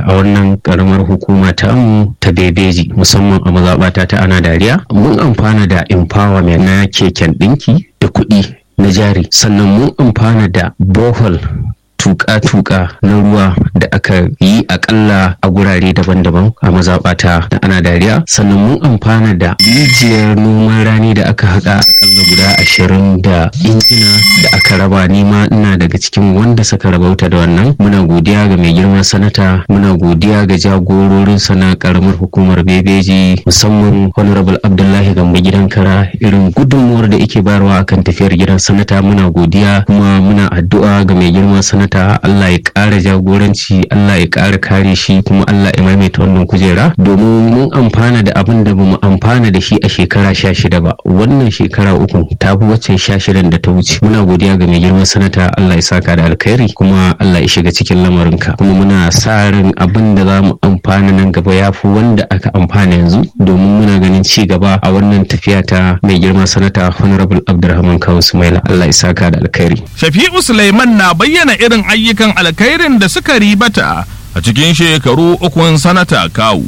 a wannan karamar hukuma ta mu ta bebeji musamman a mazaɓata ta ana dariya mun amfana da empowerment na keken ɗinki da kuɗi na jari sannan mun amfana da bohol tuka-tuka na ruwa da aka yi akalla a gurare daban-daban a mazaɓata da ana dariya sannan mun amfana da rijiyar noman rani da aka haɗa akalla guda ashirin da injina da aka raba nima ina daga cikin wanda suka rabauta da wannan muna godiya ga mai girman sanata muna godiya ga jagororin sana karamar hukumar bebeji musamman honorable abdullahi gambo gidan kara irin gudunmuwar da yake bayarwa akan tafiyar gidan sanata muna godiya kuma muna addu'a ga mai girman sanata ta Allah ya ƙara jagoranci Allah ya ƙara kare shi kuma Allah ya maimaita wannan kujera domin mun amfana da abin da bamu amfana da shi a shekara sha shida ba wannan shekara uku ta fi waccan sha shidan da ta wuce muna godiya ga mai girman sanata Allah ya saka da alkhairi kuma Allah ya shiga cikin lamarinka kuma muna sa ran abin da za mu amfana nan gaba ya fi wanda aka amfana yanzu domin muna ganin ci gaba a wannan tafiya ta mai girman sanata honorable Abdulrahman Kawu Sumaila Allah ya saka da alkhairi Shafi'u Sulaiman na bayyana irin ayyukan alkhairin da suka ribata a cikin shekaru ukun sanata kawu.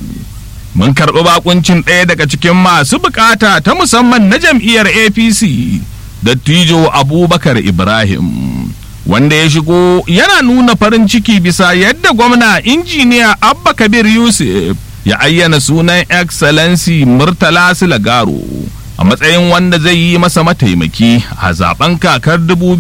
Mun karɓi bakuncin ɗaya daga cikin masu bukata ta musamman na jam'iyyar APC, Dattijo Abubakar Ibrahim. Wanda ya shigo yana nuna farin ciki bisa yadda gwamna injiniya Abba Kabir Yusuf ya ayyana sunan Excellency Murtala Silagaro. a matsayin wanda zai yi masa mataimaki a zaben kakar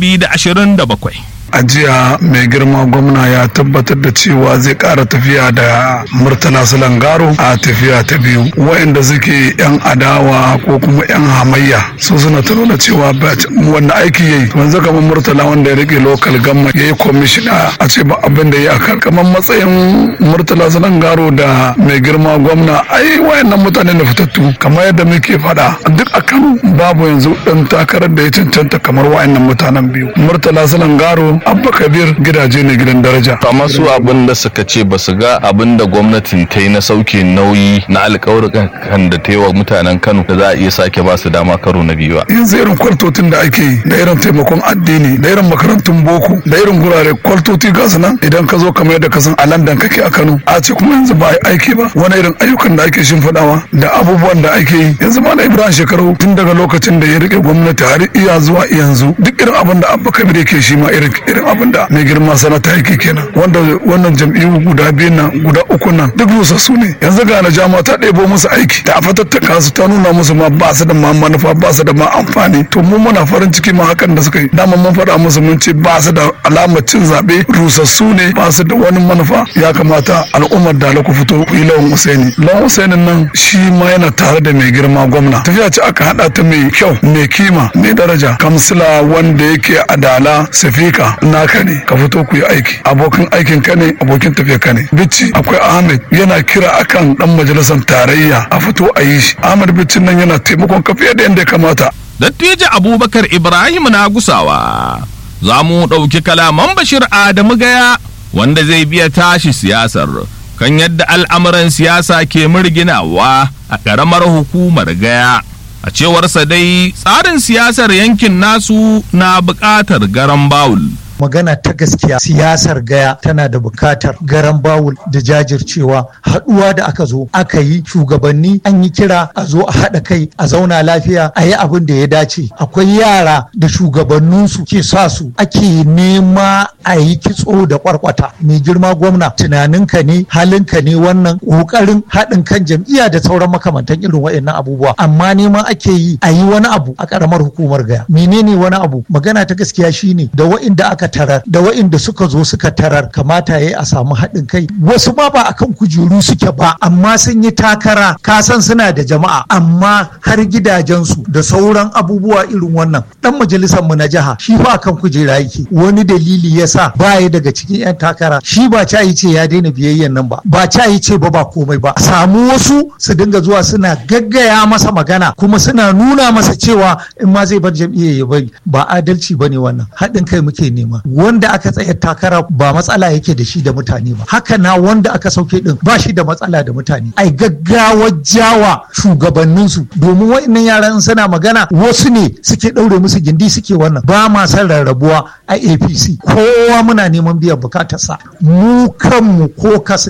2027. a jiya mai girma gwamna ya tabbatar da cewa zai ƙara tafiya da murtala salangaro a tafiya ta biyu waɗanda suke yan adawa ko kuma yan hamayya su suna ta nuna cewa wanda aiki yayi wanzu kamar murtala wanda ya rike local gamma ya yi kwamishina a ce ba abin da ya kan kamar matsayin murtala salangaro da mai girma gwamna ai wayannan mutane da fitattu kamar yadda muke faɗa duk a kano babu yanzu ɗan takarar da ya cancanta kamar wayannan mutanen biyu murtala salangaro abba kabir gidaje ne gidan daraja amma su abin da suka ce ba su ga abin da gwamnatin ta yi na sauke nauyi na alƙawarukan da ta yi wa mutanen kano da za a iya sake ba su dama karo na biyu ba yanzu irin kwaltotin da ake yi da irin taimakon addini da irin makarantun boko da irin gurare kwaltoti ga su nan idan ka zo kamar yadda ka san a landan kake a kano a ce kuma yanzu ba aiki ba wani irin ayyukan da ake shimfiɗawa da abubuwan da ake yi yanzu ma na ibrahim shekaru tun daga lokacin da ya rike gwamnati har iya zuwa yanzu duk irin abin da abba kabir yake shi ma irin irin abin da mai girma sanata yake kenan wanda wannan jam'iyyu guda biyu nan guda uku nan duk rusassu ne yanzu ga na jama ta ɗebo musu aiki ta fatattaka su ta nuna musu ma ba su da ma manufa ba su da ma amfani to mu muna farin ciki ma hakan da suka yi dama mun faɗa musu mun ce ba su da alamar cin zaɓe rusassu ne ba su da wani manufa ya kamata al'ummar da ku fito ku yi lawan Usaini lawan Usaini nan shi ma yana tare da mai girma gwamna tafiya ce aka haɗa ta mai kyau mai kima mai daraja kamsila wanda yake adala sifika naka ne ka fito ku yi aiki abokin aikin ka ne abokin tafiya ka ne bici akwai ahmed yana kira akan dan majalisar tarayya a fito a yi shi ahmed bicin nan yana taimakon ka fiye da yadda ya kamata Dattijo Abubakar Ibrahim na gusawa za mu ɗauki kalaman Bashir Adamu Gaya wanda zai biya tashi siyasar kan yadda al'amuran siyasa ke murginawa a ƙaramar hukumar Gaya. a cewarsa dai tsarin siyasar yankin nasu na buƙatar garan bawul magana ta gaskiya siyasar gaya tana da bukatar garan bawul da jajircewa haɗuwa da aka zo aka yi shugabanni an yi kira a zo a haɗa kai a zauna lafiya a yi abin da ya dace akwai yara da shugabanninsu ke sa su ake nema a yi kitso da kwarkwata mai girma gwamna tunaninka ne halinka ne wannan ƙoƙarin haɗin kan jam'iyya da sauran makamantan irin waɗannan abubuwa amma neman ake yi a yi wani abu a ƙaramar hukumar gaya menene wani abu magana ta gaskiya shine da wa'inda aka tarar da wa'inda suka zo suka tarar kamata ya a samu haɗin kai wasu ma ba akan kujeru suke ba amma sun yi takara kasan suna da jama'a amma har gidajensu da sauran abubuwa irin wannan dan majalisar mu na jiha shi ba akan kujera yake wani dalili yasa baya daga cikin yan takara shi ba ca yi ce ya daina biyayyan nan ba ba ca yi ce ba ba komai ba samu wasu su dinga zuwa suna gaggaya masa magana kuma suna nuna masa cewa in ma zai bar jam'iyyar ya bari ba adalci bane wannan haɗin kai muke nema wanda aka tsayar takara ba matsala yake da shi da mutane ba haka na wanda aka sauke din ba shi da matsala da mutane ai gaggawa jawa shugabanninsu domin wa'annan yaran suna magana wasu ne suke ɗaure musu gindi suke wannan ba ma san rarrabuwa a apc kowa muna neman biyan bukatarsa mu kanmu ko kasu